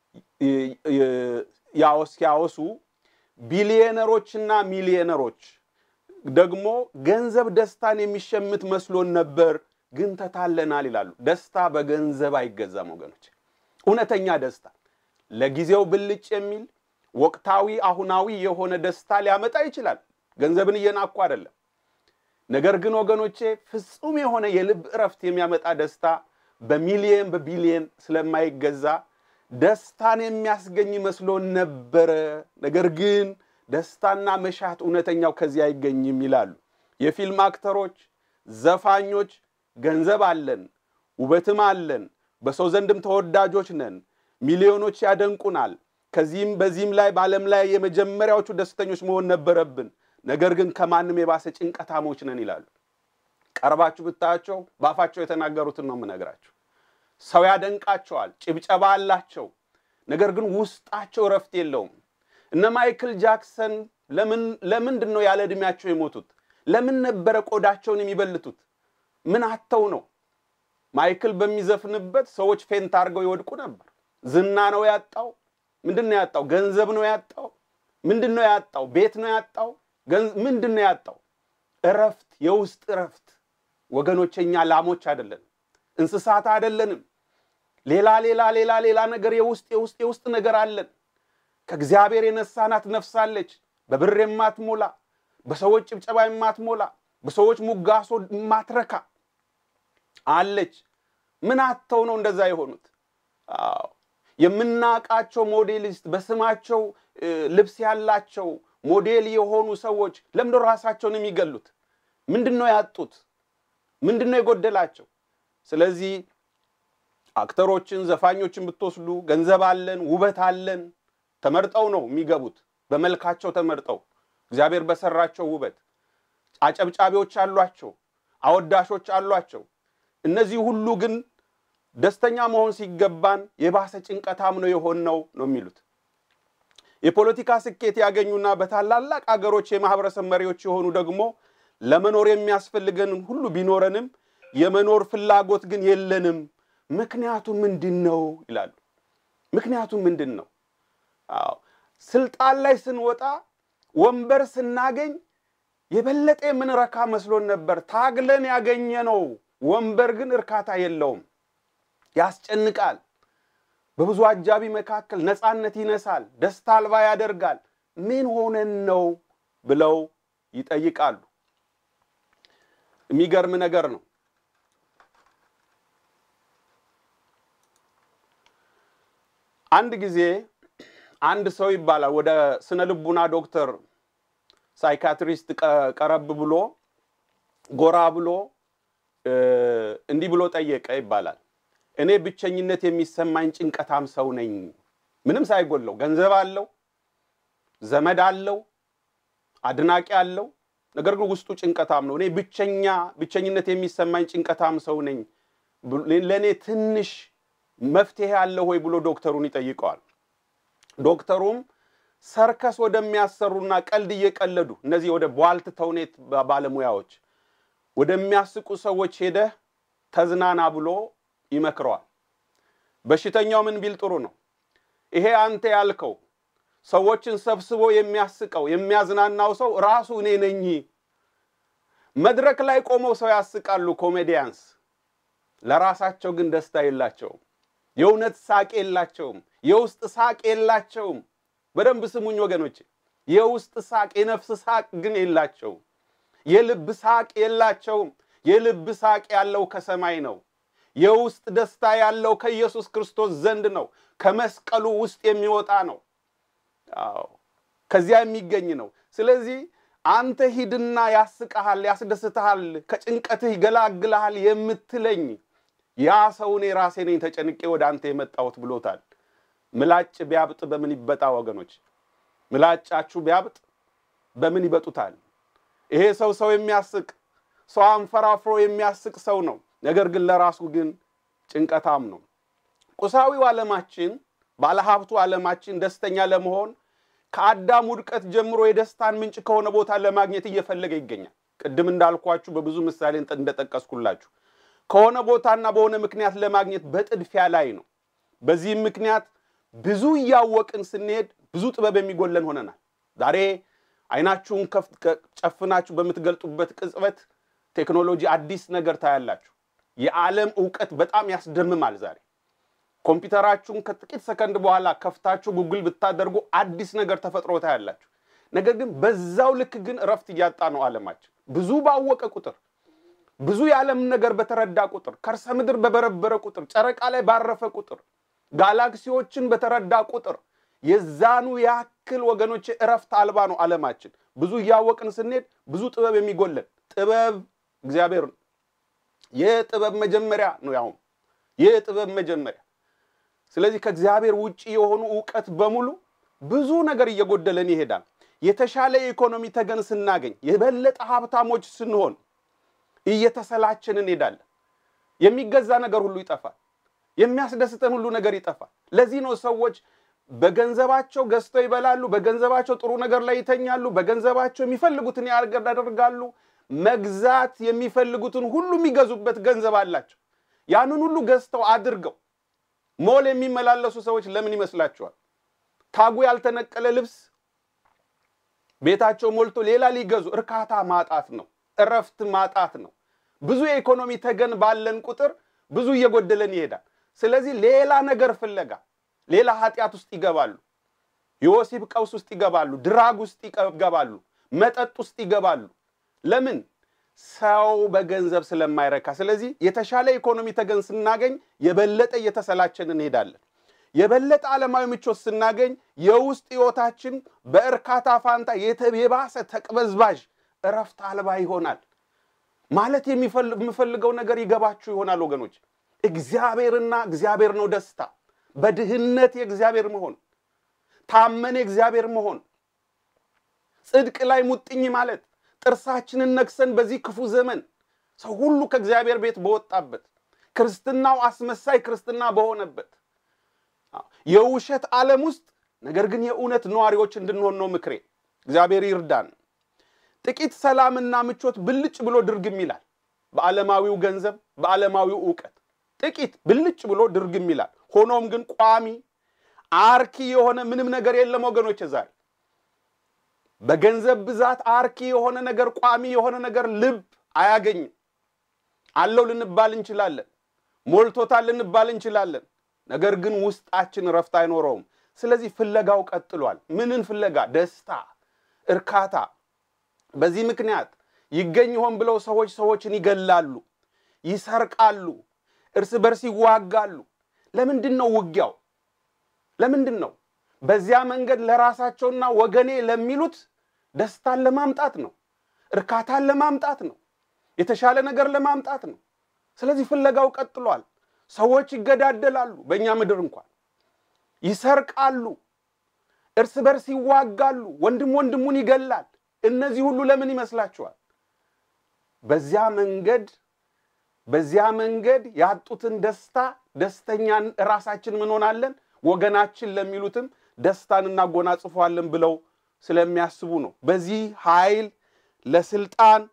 ሲያወሱ ቢሊየነሮችና ሚሊየነሮች ደግሞ ገንዘብ ደስታን የሚሸምት መስሎን ነበር፣ ግን ተታለናል ይላሉ። ደስታ በገንዘብ አይገዛም ወገኖች። እውነተኛ ደስታ ለጊዜው ብልጭ የሚል ወቅታዊ አሁናዊ የሆነ ደስታ ሊያመጣ ይችላል። ገንዘብን እየናኩ አይደለም። ነገር ግን ወገኖቼ ፍጹም የሆነ የልብ እረፍት የሚያመጣ ደስታ በሚሊየን በቢሊየን ስለማይገዛ ደስታን የሚያስገኝ መስሎን ነበረ። ነገር ግን ደስታና መሻት እውነተኛው ከዚህ አይገኝም ይላሉ። የፊልም አክተሮች፣ ዘፋኞች ገንዘብ አለን፣ ውበትም አለን፣ በሰው ዘንድም ተወዳጆች ነን፣ ሚሊዮኖች ያደንቁናል። ከዚህም በዚህም ላይ በዓለም ላይ የመጀመሪያዎቹ ደስተኞች መሆን ነበረብን። ነገር ግን ከማንም የባሰ ጭንቀታሞች ነን ይላሉ። ቀርባችሁ ብታያቸው በአፋቸው የተናገሩትን ነው የምነግራችሁ። ሰው ያደንቃቸዋል፣ ጭብጨባ አላቸው። ነገር ግን ውስጣቸው እረፍት የለውም። እነ ማይክል ጃክሰን ለምንድን ነው ያለ ዕድሜያቸው የሞቱት? ለምን ነበረ ቆዳቸውን የሚበልቱት? ምን አተው ነው? ማይክል በሚዘፍንበት ሰዎች ፌንት አድርገው ይወድቁ ነበር። ዝና ነው ያጣው? ምንድን ነው ያጣው? ገንዘብ ነው ያጣው? ምንድን ነው ያጣው? ቤት ነው ያጣው? ምንድን ነው ያጣው? እረፍት፣ የውስጥ እረፍት። ወገኖች እኛ ላሞች አይደለንም፣ እንስሳት አይደለንም። ሌላ ሌላ ሌላ ሌላ ነገር የውስጥ የውስጥ የውስጥ ነገር አለን። ከእግዚአብሔር የነሳናት ነፍሳለች፣ በብር የማትሞላ በሰዎች ጭብጨባ የማትሞላ በሰዎች ሙጋሶ የማትረካ አለች። ምን አተው ነው እንደዛ የሆኑት? አዎ የምናውቃቸው ሞዴሊስት በስማቸው ልብስ ያላቸው ሞዴል የሆኑ ሰዎች ለምንድን ራሳቸውን የሚገሉት? ምንድን ነው ያጡት? ምንድን ነው የጎደላቸው? ስለዚህ አክተሮችን፣ ዘፋኞችን ብትወስዱ ገንዘብ አለን፣ ውበት አለን። ተመርጠው ነው የሚገቡት፣ በመልካቸው ተመርጠው እግዚአብሔር በሰራቸው ውበት። አጨብጫቢዎች አሏቸው፣ አወዳሾች አሏቸው። እነዚህ ሁሉ ግን ደስተኛ መሆን ሲገባን የባሰ ጭንቀታም ነው የሆነው ነው የሚሉት። የፖለቲካ ስኬት ያገኙና በታላላቅ አገሮች የማህበረሰብ መሪዎች የሆኑ ደግሞ ለመኖር የሚያስፈልገን ሁሉ ቢኖረንም የመኖር ፍላጎት ግን የለንም። ምክንያቱ ምንድን ነው ይላሉ። ምክንያቱ ምንድን ነው? አዎ ስልጣን ላይ ስንወጣ ወንበር ስናገኝ የበለጠ የምንረካ መስሎን ነበር። ታግለን ያገኘነው ወንበር ግን እርካታ የለውም፣ ያስጨንቃል። በብዙ አጃቢ መካከል ነፃነት ይነሳል፣ ደስታ አልባ ያደርጋል። ምን ሆነን ነው ብለው ይጠይቃሉ። የሚገርም ነገር ነው። አንድ ጊዜ አንድ ሰው ይባላል ወደ ስነ ልቡና ዶክተር ሳይካትሪስት ቀረብ ብሎ ጎራ ብሎ እንዲህ ብሎ ጠየቀ ይባላል። እኔ ብቸኝነት የሚሰማኝ ጭንቀታም ሰው ነኝ። ምንም ሳይጎለው ገንዘብ አለው፣ ዘመድ አለው፣ አድናቂ አለው። ነገር ግን ውስጡ ጭንቀታም ነው። እኔ ብቸኛ ብቸኝነት የሚሰማኝ ጭንቀታም ሰው ነኝ። ለእኔ ትንሽ መፍትሄ አለው ወይ ብሎ ዶክተሩን ይጠይቀዋል። ዶክተሩም ሰርከስ ወደሚያሰሩና ቀልድ እየቀለዱ እነዚህ ወደ ቧልት ተውኔት ባለሙያዎች ወደሚያስቁ ሰዎች ሄደህ ተዝናና ብሎ ይመክረዋል። በሽተኛው ምን ቢል ጥሩ ነው? ይሄ አንተ ያልከው ሰዎችን ሰብስቦ የሚያስቀው የሚያዝናናው ሰው ራሱ እኔ ነኝ። መድረክ ላይ ቆመው ሰው ያስቃሉ ኮሜዲያንስ፣ ለራሳቸው ግን ደስታ የላቸውም። የእውነት ሳቅ የላቸውም። የውስጥ ሳቅ የላቸውም። በደንብ ስሙኝ ወገኖች፣ የውስጥ ሳቅ የነፍስ ሳቅ ግን የላቸውም። የልብ ሳቅ የላቸውም። የልብ ሳቅ ያለው ከሰማይ ነው። የውስጥ ደስታ ያለው ከኢየሱስ ክርስቶስ ዘንድ ነው። ከመስቀሉ ውስጥ የሚወጣ ነው። አዎ ከዚያ የሚገኝ ነው። ስለዚህ አንተ ሂድና ያስቀሃል፣ ያስደስትሃል፣ ከጭንቀትህ ይገላግልሃል የምትለኝ ያ ሰው እኔ ራሴ ነኝ ተጨንቄ ወደ አንተ የመጣሁት ብሎታል። ምላጭ ቢያብጥ በምን ይበጣ ወገኖች? ምላጫችሁ ቢያብጥ በምን ይበጡታል? ይሄ ሰው ሰው የሚያስቅ ሰው አንፈራፍሮ የሚያስቅ ሰው ነው። ነገር ግን ለራሱ ግን ጭንቀታም ነው። ቁሳዊው ዓለማችን ባለሀብቱ ዓለማችን ደስተኛ ለመሆን ከአዳም ውድቀት ጀምሮ የደስታን ምንጭ ከሆነ ቦታ ለማግኘት እየፈለገ ይገኛል። ቅድም እንዳልኳችሁ በብዙ ምሳሌ እንደጠቀስኩላችሁ ከሆነ ቦታና በሆነ ምክንያት ለማግኘት በጥድፊያ ላይ ነው። በዚህም ምክንያት ብዙ እያወቅን ስንሄድ ብዙ ጥበብ የሚጎለን ሆነናል። ዛሬ አይናችሁን ጨፍናችሁ በምትገልጡበት ቅጽበት ቴክኖሎጂ አዲስ ነገር ታያላችሁ። የዓለም እውቀት በጣም ያስደምማል። ዛሬ ኮምፒውተራችሁን ከጥቂት ሰከንድ በኋላ ከፍታችሁ ጉግል ብታደርጉ አዲስ ነገር ተፈጥሮ ታያላችሁ። ነገር ግን በዛው ልክ ግን እረፍት እያጣ ነው ዓለማችን። ብዙ ባወቀ ቁጥር ብዙ የዓለም ነገር በተረዳ ቁጥር ከርሰ ምድር በበረበረ ቁጥር ጨረቃ ላይ ባረፈ ቁጥር ጋላክሲዎችን በተረዳ ቁጥር የዛኑ ያክል ወገኖች እረፍት አልባ ነው ዓለማችን። ብዙ እያወቅን ስንሄድ ብዙ ጥበብ የሚጎለን ጥበብ እግዚአብሔር ነው። የጥበብ መጀመሪያ ነው። ያውም የጥበብ መጀመሪያ። ስለዚህ ከእግዚአብሔር ውጭ የሆኑ እውቀት በሙሉ ብዙ ነገር እየጎደለን ይሄዳል። የተሻለ የኢኮኖሚ ተገን ስናገኝ፣ የበለጠ ሀብታሞች ስንሆን እየተሰላችን እንሄዳለን። የሚገዛ ነገር ሁሉ ይጠፋል። የሚያስደስተን ሁሉ ነገር ይጠፋል። ለዚህ ነው ሰዎች በገንዘባቸው ገዝተው ይበላሉ፣ በገንዘባቸው ጥሩ ነገር ላይ ይተኛሉ፣ በገንዘባቸው የሚፈልጉትን ያደርጋሉ። መግዛት የሚፈልጉትን ሁሉ የሚገዙበት ገንዘብ አላቸው። ያንን ሁሉ ገዝተው አድርገው ሞል የሚመላለሱ ሰዎች ለምን ይመስላችኋል? ታጉ ያልተነቀለ ልብስ ቤታቸው ሞልቶ ሌላ ሊገዙ እርካታ ማጣት ነው። እረፍት ማጣት ነው። ብዙ የኢኮኖሚ ተገን ባለን ቁጥር ብዙ እየጎደለን ይሄዳል። ስለዚህ ሌላ ነገር ፍለጋ ሌላ ኃጢአት ውስጥ ይገባሉ። የወሲብ ቀውስ ውስጥ ይገባሉ። ድራግ ውስጥ ይገባሉ። መጠጥ ውስጥ ይገባሉ። ለምን? ሰው በገንዘብ ስለማይረካ። ስለዚህ የተሻለ ኢኮኖሚ ተገን ስናገኝ የበለጠ እየተሰላቸን እንሄዳለን። የበለጠ ዓለማዊ ምቾት ስናገኝ የውስጥ ሕይወታችን በእርካታ ፋንታ የባሰ ተቅበዝባዥ እረፍት አልባ ይሆናል። ማለት የምፈልገው ነገር ይገባችሁ ይሆናል ወገኖች። እግዚአብሔርና እግዚአብሔር ነው ደስታ። በድህነት የእግዚአብሔር መሆን፣ ታመን የእግዚአብሔር መሆን፣ ጽድቅ ላይ ሙጥኝ ማለት፣ ጥርሳችንን ነክሰን በዚህ ክፉ ዘመን ሰው ሁሉ ከእግዚአብሔር ቤት በወጣበት ክርስትናው አስመሳይ ክርስትና በሆነበት የውሸት ዓለም ውስጥ ነገር ግን የእውነት ነዋሪዎች እንድንሆን ነው ምክሬ። እግዚአብሔር ይርዳን። ጥቂት ሰላምና ምቾት ብልጭ ብሎ ድርግም ይላል። በዓለማዊው ገንዘብ፣ በዓለማዊው እውቀት ጥቂት ብልጭ ብሎ ድርግም ይላል። ሆኖም ግን ቋሚ አርኪ የሆነ ምንም ነገር የለም ወገኖች። ዛሬ በገንዘብ ብዛት አርኪ የሆነ ነገር ቋሚ የሆነ ነገር ልብ አያገኝም። አለው ልንባል እንችላለን፣ ሞልቶታል ልንባል እንችላለን። ነገር ግን ውስጣችን እረፍት አይኖረውም። ስለዚህ ፍለጋው ቀጥሏል። ምንን ፍለጋ? ደስታ፣ እርካታ። በዚህ ምክንያት ይገኝ ይሆን ብለው ሰዎች ሰዎችን ይገላሉ፣ ይሰርቃሉ፣ እርስ በርስ ይዋጋሉ። ለምንድን ነው ውጊያው? ለምንድን ነው? በዚያ መንገድ ለራሳቸውና ወገኔ ለሚሉት ደስታን ለማምጣት ነው፣ እርካታን ለማምጣት ነው፣ የተሻለ ነገር ለማምጣት ነው። ስለዚህ ፍለጋው ቀጥሏል። ሰዎች ይገዳደላሉ። በእኛ ምድር እንኳን ይሰርቃሉ፣ እርስ በርስ ይዋጋሉ፣ ወንድም ወንድሙን ይገላል። እነዚህ ሁሉ ለምን ይመስላችኋል? በዚያ መንገድ በዚያ መንገድ ያጡትን ደስታ ደስተኛን ራሳችን ምን ሆናለን ወገናችን ለሚሉትም ደስታን እናጎናጽፈዋለን ብለው ስለሚያስቡ ነው። በዚህ ኃይል ለስልጣን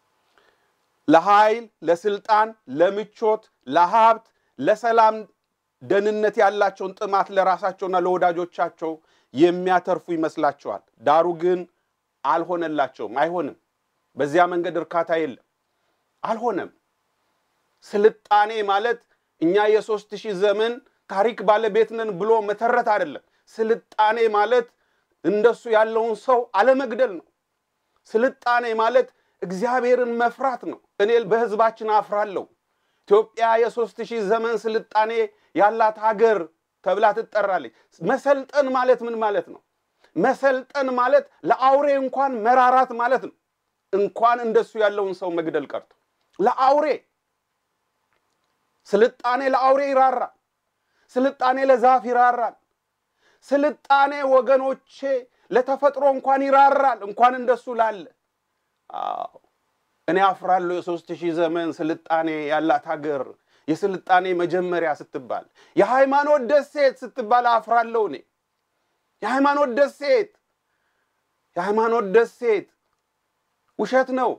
ለኃይል ለስልጣን ለምቾት ለሀብት ለሰላም ደህንነት ያላቸውን ጥማት ለራሳቸውና ለወዳጆቻቸው የሚያተርፉ ይመስላቸዋል። ዳሩ ግን አልሆነላቸውም። አይሆንም። በዚያ መንገድ እርካታ የለም። አልሆነም። ስልጣኔ ማለት እኛ የሦስት ሺህ ዘመን ታሪክ ባለቤት ነን ብሎ መተረት አይደለም። ስልጣኔ ማለት እንደሱ ያለውን ሰው አለመግደል ነው። ስልጣኔ ማለት እግዚአብሔርን መፍራት ነው። እኔ በሕዝባችን አፍራለሁ። ኢትዮጵያ የሦስት ሺህ ዘመን ስልጣኔ ያላት ሀገር ተብላ ትጠራለች። መሰልጠን ማለት ምን ማለት ነው? መሰልጠን ማለት ለአውሬ እንኳን መራራት ማለት ነው። እንኳን እንደሱ ያለውን ሰው መግደል ቀርቶ ለአውሬ ስልጣኔ ለአውሬ ይራራል። ስልጣኔ ለዛፍ ይራራል። ስልጣኔ ወገኖቼ ለተፈጥሮ እንኳን ይራራል፣ እንኳን እንደሱ ላለ። አዎ እኔ አፍራለሁ። የሦስት ሺህ ዘመን ስልጣኔ ያላት ሀገር የስልጣኔ መጀመሪያ ስትባል የሃይማኖት ደሴት ስትባል አፍራለሁ። እኔ የሃይማኖት ደሴት የሃይማኖት ደሴት ውሸት ነው።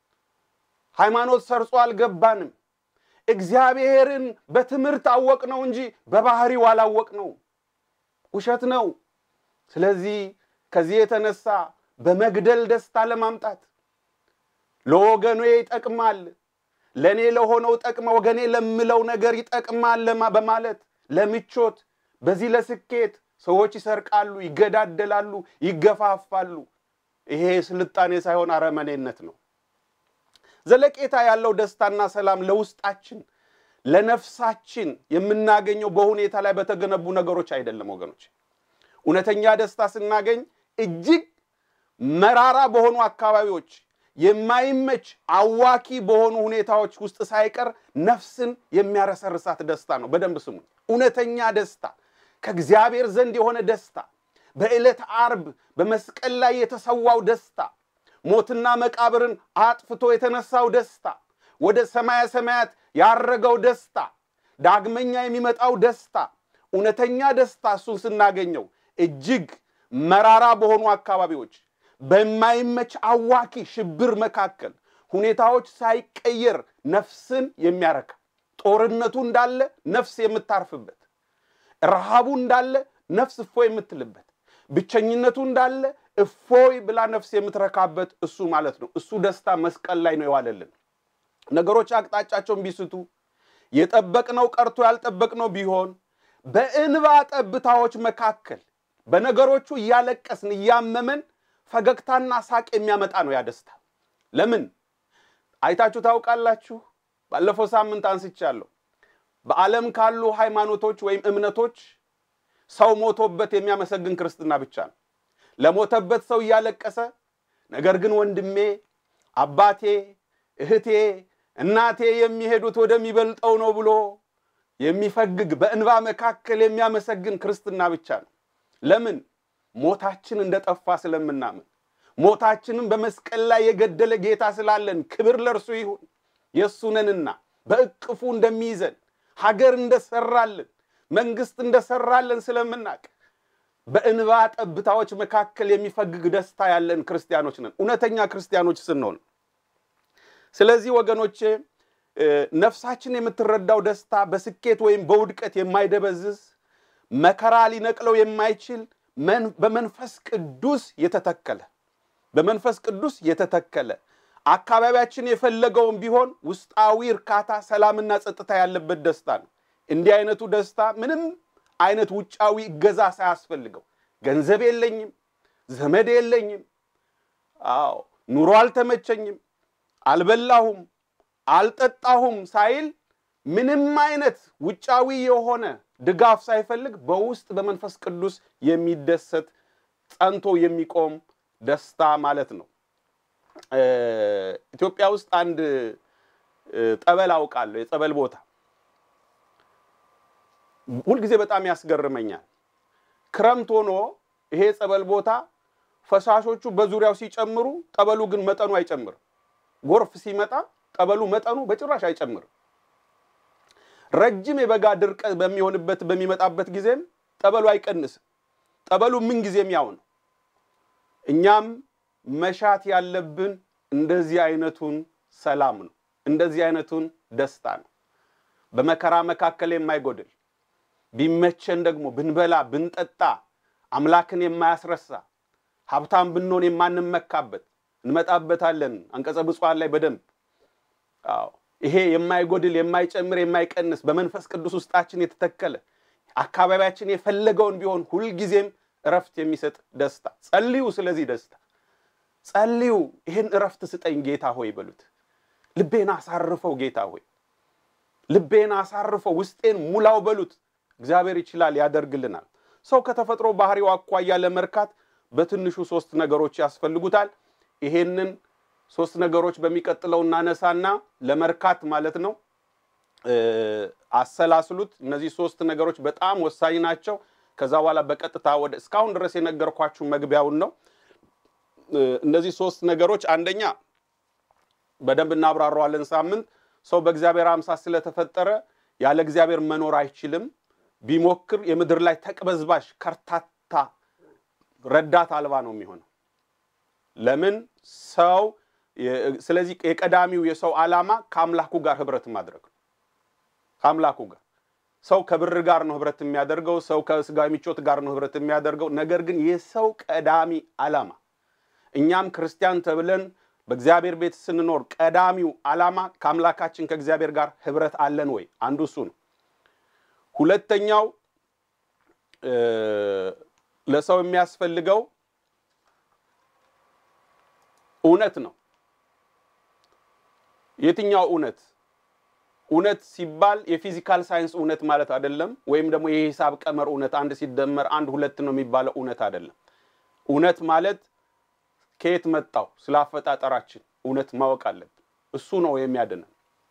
ሃይማኖት ሰርጾ አልገባንም። እግዚአብሔርን በትምህርት አወቅ ነው እንጂ በባህሪው አላወቅ ነው። ውሸት ነው። ስለዚህ ከዚህ የተነሳ በመግደል ደስታ ለማምጣት ለወገኑ ይጠቅማል፣ ለእኔ ለሆነው ጠቅመ ወገኔ ለምለው ነገር ይጠቅማል በማለት ለምቾት በዚህ ለስኬት ሰዎች ይሰርቃሉ፣ ይገዳደላሉ፣ ይገፋፋሉ። ይሄ ስልጣኔ ሳይሆን አረመኔነት ነው። ዘለቄታ ያለው ደስታና ሰላም ለውስጣችን ለነፍሳችን የምናገኘው በሁኔታ ላይ በተገነቡ ነገሮች አይደለም ወገኖች። እውነተኛ ደስታ ስናገኝ እጅግ መራራ በሆኑ አካባቢዎች የማይመች አዋኪ በሆኑ ሁኔታዎች ውስጥ ሳይቀር ነፍስን የሚያረሰርሳት ደስታ ነው። በደንብ ስሙ። እውነተኛ ደስታ ከእግዚአብሔር ዘንድ የሆነ ደስታ፣ በዕለተ ዓርብ በመስቀል ላይ የተሰዋው ደስታ፣ ሞትና መቃብርን አጥፍቶ የተነሳው ደስታ፣ ወደ ሰማየ ሰማያት ያረገው ደስታ፣ ዳግመኛ የሚመጣው ደስታ፣ እውነተኛ ደስታ እሱን ስናገኘው እጅግ መራራ በሆኑ አካባቢዎች በማይመች አዋኪ ሽብር መካከል ሁኔታዎች ሳይቀየር ነፍስን የሚያረካ ጦርነቱ እንዳለ ነፍስ የምታርፍበት፣ ረሃቡ እንዳለ ነፍስ እፎይ የምትልበት፣ ብቸኝነቱ እንዳለ እፎይ ብላ ነፍስ የምትረካበት እሱ ማለት ነው። እሱ ደስታ መስቀል ላይ ነው የዋለልን። ነገሮች አቅጣጫቸውን ቢስቱ የጠበቅነው ቀርቶ ያልጠበቅነው ቢሆን በእንባ ጠብታዎች መካከል በነገሮቹ እያለቀስን እያመመን ፈገግታና ሳቅ የሚያመጣ ነው ያ ደስታ። ለምን አይታችሁ ታውቃላችሁ? ባለፈው ሳምንት አንስቻለሁ። በዓለም ካሉ ሃይማኖቶች ወይም እምነቶች ሰው ሞቶበት የሚያመሰግን ክርስትና ብቻ ነው። ለሞተበት ሰው እያለቀሰ ነገር ግን ወንድሜ፣ አባቴ፣ እህቴ፣ እናቴ የሚሄዱት ወደሚበልጠው ነው ብሎ የሚፈግግ በእንባ መካከል የሚያመሰግን ክርስትና ብቻ ነው። ለምን? ሞታችን እንደጠፋ ስለምናምን ሞታችንም በመስቀል ላይ የገደለ ጌታ ስላለን ክብር ለእርሱ ይሁን። የእሱ ነንና በእቅፉ እንደሚይዘን ሀገር እንደሰራልን መንግስት እንደሰራልን ስለምናቅ በእንባ ጠብታዎች መካከል የሚፈግግ ደስታ ያለን ክርስቲያኖች ነን፣ እውነተኛ ክርስቲያኖች ስንሆን። ስለዚህ ወገኖቼ ነፍሳችን የምትረዳው ደስታ በስኬት ወይም በውድቀት የማይደበዝዝ መከራ ሊነቅለው የማይችል በመንፈስ ቅዱስ የተተከለ በመንፈስ ቅዱስ የተተከለ አካባቢያችን የፈለገውን ቢሆን ውስጣዊ እርካታ፣ ሰላምና ጸጥታ ያለበት ደስታ ነው። እንዲህ አይነቱ ደስታ ምንም አይነት ውጫዊ እገዛ ሳያስፈልገው ገንዘብ የለኝም፣ ዘመድ የለኝም፣ አዎ ኑሮ አልተመቸኝም፣ አልበላሁም፣ አልጠጣሁም ሳይል ምንም አይነት ውጫዊ የሆነ ድጋፍ ሳይፈልግ በውስጥ በመንፈስ ቅዱስ የሚደሰት ጸንቶ የሚቆም ደስታ ማለት ነው። ኢትዮጵያ ውስጥ አንድ ጠበል አውቃለሁ፣ የጸበል ቦታ ሁልጊዜ በጣም ያስገርመኛል። ክረምት ሆኖ ይሄ የጸበል ቦታ ፈሳሾቹ በዙሪያው ሲጨምሩ፣ ጠበሉ ግን መጠኑ አይጨምርም። ጎርፍ ሲመጣ ጠበሉ መጠኑ በጭራሽ አይጨምርም። ረጅም የበጋ ድርቀት በሚሆንበት በሚመጣበት ጊዜም ጠበሉ አይቀንስም። ጠበሉ ምን ጊዜም ያው ነው። እኛም መሻት ያለብን እንደዚህ አይነቱን ሰላም ነው። እንደዚህ አይነቱን ደስታ ነው። በመከራ መካከል የማይጎድል ቢመቸን ደግሞ ብንበላ ብንጠጣ አምላክን የማያስረሳ ሀብታም ብንሆን የማንመካበት እንመጣበታለን። አንቀጸ ብፁዓን ላይ በደንብ አዎ፣ ይሄ የማይጎድል የማይጨምር የማይቀንስ በመንፈስ ቅዱስ ውስጣችን የተተከለ አካባቢያችን የፈለገውን ቢሆን ሁልጊዜም እረፍት የሚሰጥ ደስታ ጸልዩ። ስለዚህ ደስታ ጸልዩ። ይህን እረፍት ስጠኝ ጌታ ሆይ በሉት። ልቤን አሳርፈው ጌታ ሆይ ልቤን አሳርፈው ውስጤን ሙላው በሉት። እግዚአብሔር ይችላል፣ ያደርግልናል። ሰው ከተፈጥሮ ባህሪው አኳያ ለመርካት በትንሹ ሶስት ነገሮች ያስፈልጉታል። ይሄንን ሶስት ነገሮች በሚቀጥለው እናነሳና ለመርካት ማለት ነው አሰላስሉት። እነዚህ ሶስት ነገሮች በጣም ወሳኝ ናቸው። ከዛ በኋላ በቀጥታ ወደ እስካሁን ድረስ የነገርኳችሁ መግቢያውን ነው። እነዚህ ሶስት ነገሮች አንደኛ በደንብ እናብራረዋለን ሳምንት። ሰው በእግዚአብሔር አምሳል ስለተፈጠረ ያለ እግዚአብሔር መኖር አይችልም። ቢሞክር የምድር ላይ ተቅበዝባዥ ከርታታ ረዳት አልባ ነው የሚሆነው። ለምን ሰው ስለዚህ የቀዳሚው የሰው ዓላማ ከአምላኩ ጋር ህብረት ማድረግ ነው። ከአምላኩ ጋር ሰው ከብር ጋር ነው ህብረት የሚያደርገው። ሰው ከስጋዊ ምቾት ጋር ነው ህብረት የሚያደርገው። ነገር ግን የሰው ቀዳሚ ዓላማ እኛም ክርስቲያን ተብለን በእግዚአብሔር ቤት ስንኖር ቀዳሚው ዓላማ ከአምላካችን ከእግዚአብሔር ጋር ህብረት አለን ወይ? አንዱ እሱ ነው። ሁለተኛው ለሰው የሚያስፈልገው እውነት ነው። የትኛው እውነት? እውነት ሲባል የፊዚካል ሳይንስ እውነት ማለት አይደለም። ወይም ደግሞ የሂሳብ ቀመር እውነት አንድ ሲደመር አንድ ሁለት ነው የሚባለው እውነት አይደለም። እውነት ማለት ከየት መጣው? ስለ አፈጣጠራችን እውነት ማወቅ አለብን። እሱ ነው የሚያድነን።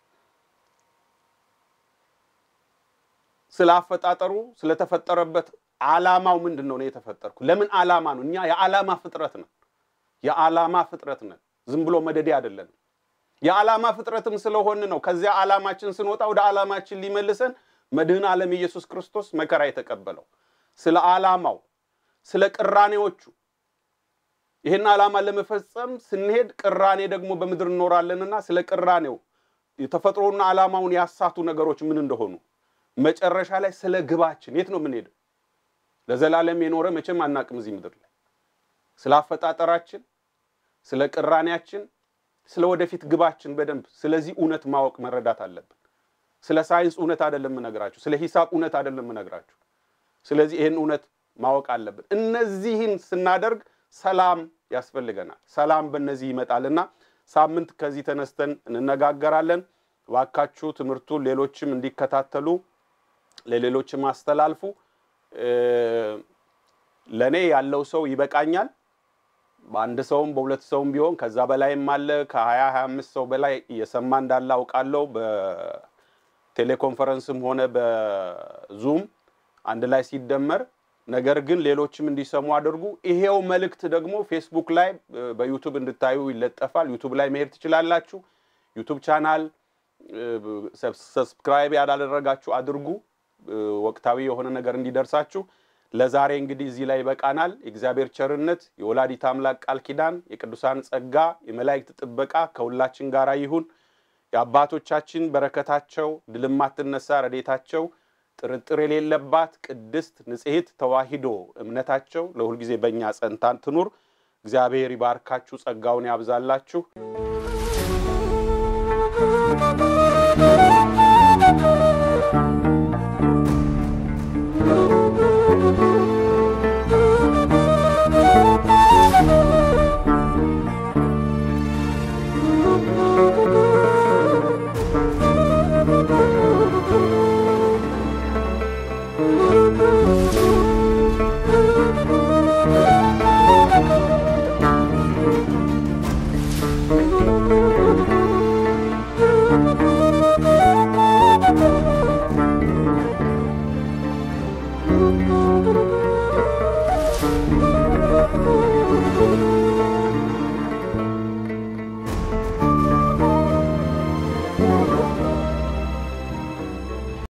ስለ አፈጣጠሩ ስለተፈጠረበት ዓላማው ምንድን ነው? ነው የተፈጠርኩ ለምን ዓላማ ነው? እኛ የዓላማ ፍጥረት ነን። የዓላማ ፍጥረት ነን። ዝም ብሎ መደዴ አይደለንም። የዓላማ ፍጥረትም ስለሆን ነው ከዚያ ዓላማችን ስንወጣ ወደ ዓላማችን ሊመልሰን መድህን ዓለም ኢየሱስ ክርስቶስ መከራ የተቀበለው ስለ ዓላማው፣ ስለ ቅራኔዎቹ ይህን ዓላማ ለመፈጸም ስንሄድ ቅራኔ ደግሞ በምድር እንኖራለንና ስለ ቅራኔው የተፈጥሮና ዓላማውን ያሳቱ ነገሮች ምን እንደሆኑ መጨረሻ ላይ ስለ ግባችን የት ነው የምንሄደው? ለዘላለም የኖረ መቼም አናቅም እዚህ ምድር ላይ ስለ አፈጣጠራችን፣ ስለ ቅራኔያችን፣ ስለ ወደፊት ግባችን በደንብ ስለዚህ እውነት ማወቅ መረዳት አለብን። ስለ ሳይንስ እውነት አይደለም የምነግራችሁ፣ ስለ ሂሳብ እውነት አይደለም የምነግራችሁ። ስለዚህ ይህን እውነት ማወቅ አለብን። እነዚህን ስናደርግ ሰላም ያስፈልገናል። ሰላም በእነዚህ ይመጣልና ሳምንት ከዚህ ተነስተን እንነጋገራለን። እባካችሁ ትምህርቱን ሌሎችም እንዲከታተሉ ለሌሎችም አስተላልፉ። ለእኔ ያለው ሰው ይበቃኛል። በአንድ ሰውም በሁለት ሰውም ቢሆን ከዛ በላይም አለ። ከሀያ ሀያ አምስት ሰው በላይ እየሰማ እንዳለ አውቃለሁ። በቴሌኮንፈረንስም ሆነ በዙም አንድ ላይ ሲደመር ነገር ግን ሌሎችም እንዲሰሙ አድርጉ። ይሄው መልእክት ደግሞ ፌስቡክ ላይ በዩቱብ እንድታዩ ይለጠፋል። ዩቱብ ላይ መሄድ ትችላላችሁ። ዩቱብ ቻናል ሰብስክራይብ ያላደረጋችሁ አድርጉ፣ ወቅታዊ የሆነ ነገር እንዲደርሳችሁ። ለዛሬ እንግዲህ እዚህ ላይ ይበቃናል። የእግዚአብሔር ቸርነት፣ የወላዲት አምላክ ቃል ኪዳን፣ የቅዱሳን ጸጋ፣ የመላእክት ጥበቃ ከሁላችን ጋር ይሁን። የአባቶቻችን በረከታቸው ድል የማትነሳ ረዴታቸው ጥርጥር የሌለባት ቅድስት ንጽሕት ተዋሂዶ እምነታቸው ለሁልጊዜ በእኛ ጸንታ ትኑር። እግዚአብሔር ይባርካችሁ፣ ጸጋውን ያብዛላችሁ።